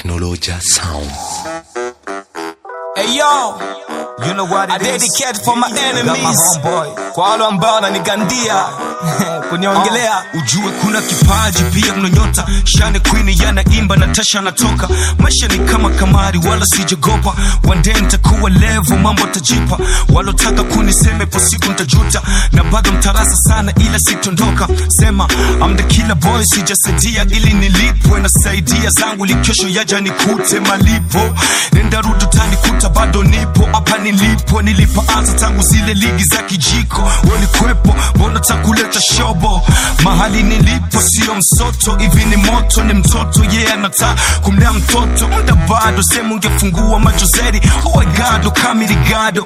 Technologia Sound. Hey yo, You know what I it is. dedicate for my Got my enemies. homeboy. Kwa wale ambao wananigandia kuniongelea ujue kuna kipaji pia kuna nyota shane queen yanaimba na tasha anatoka maisha ni kama kamari wala sijagopa wande ntakuwa levo mambo tajipa walotaka kuniseme po siku ntajuta na bado mtarasa sana ila sitondoka sema I'm the killer boy sijasaidia ili nilipwe nasaidia zangu likesho yaja nikute malipo nenda rudi utanikuta bado nipo hapa nilipo nilipoanza tangu zile ligi za kijiko walikwepo mbona takuleta shobo mahali nilipo sio msoto hivi ni moto ni mtoto ye yeah, anata kumlea mtoto muda bado sehemu ungefungua macho zaidi oegado kamirigado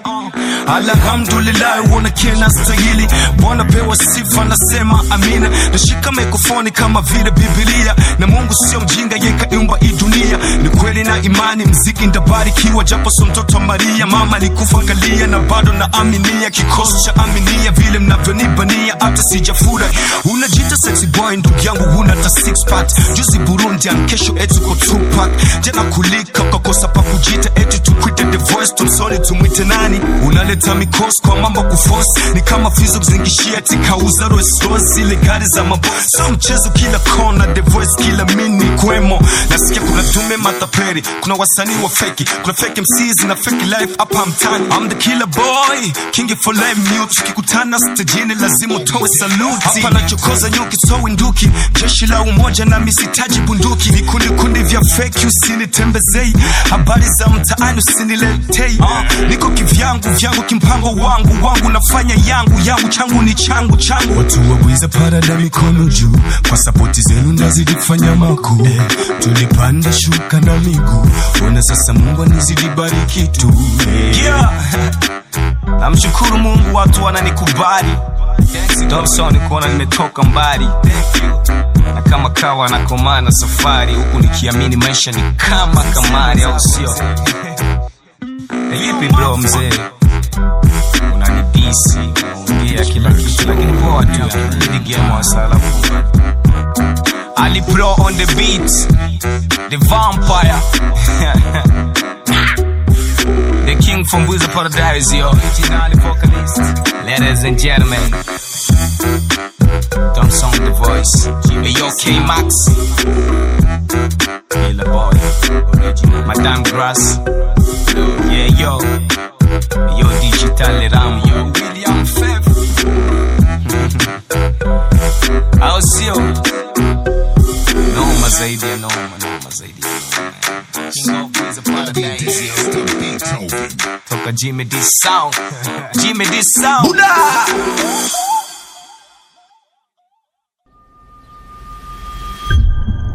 alhamdulillah uona kena stahili bwana pewa sifa nasema amina nashika mikrofoni kama vile bibilia na mungu sio mjinga yekaiumba hii dunia ni kweli na imani mziki ndabarikiwa japo so mtoto wa maria mama alikufa kalia na bado na aminia kikosi cha aminia vile mnavyonibania hata sijafura unajita sexy boy ndugu yangu huna hata six pack juzi burundian kesho eti ko tupac jana kulika ukakosa pa kujita eti tukwite the voice tumsoni tumwite nani unaleta mikosi kwa mambo kufosi ni kama fizo kuzingishia eti kauza roesros zile gari za mabo so mchezo kila kona the voice kila mini kwemo nasikia kuna dume mataperi kuna wasanii wa feki kuna fake MCs na fake life hapa mtani I'm the killer boy king for life mute tukikutana stejini lazima utoe saluti hapa nachokoza nyuki so nduki jeshi la umoja na misitaji bunduki vikundi kundi vya fake usinitembezei habari za mtaani usiniletei uh, niko kivyangu vyangu kimpango wangu wangu nafanya yangu yangu changu ni changu changu watu wabwiza parada mikono juu kwa sapoti zenu ndazidi kufanya makuu eh, tulipanda shuka na miguu ona sasa mungu anizidi bariki tu eh. yeah. namshukuru mungu watu wananikubali dobson kuona nimetoka mbali na kama kawa nakomana safari huku nikiamini maisha ni kama kamari au sio vipi bro mzee unanidisi unaongea kila kitu lakini poa tu ligemwasalafu ali pro on the beat the vampire The king from Wizard Paradise, yo. Ladies and gentlemen. Dumb song, the voice. Hey, yo, K Max. Killer boy. Madame Grass. Yeah, yo. Yo, Digital Ram, yo. William Fev. Au sio? Noma zaidi ya noma, noma zaidi ya noma. King of Wizard Paradise, yo. Toka Jimmy D Sound. Jimmy D Sound. Buddha!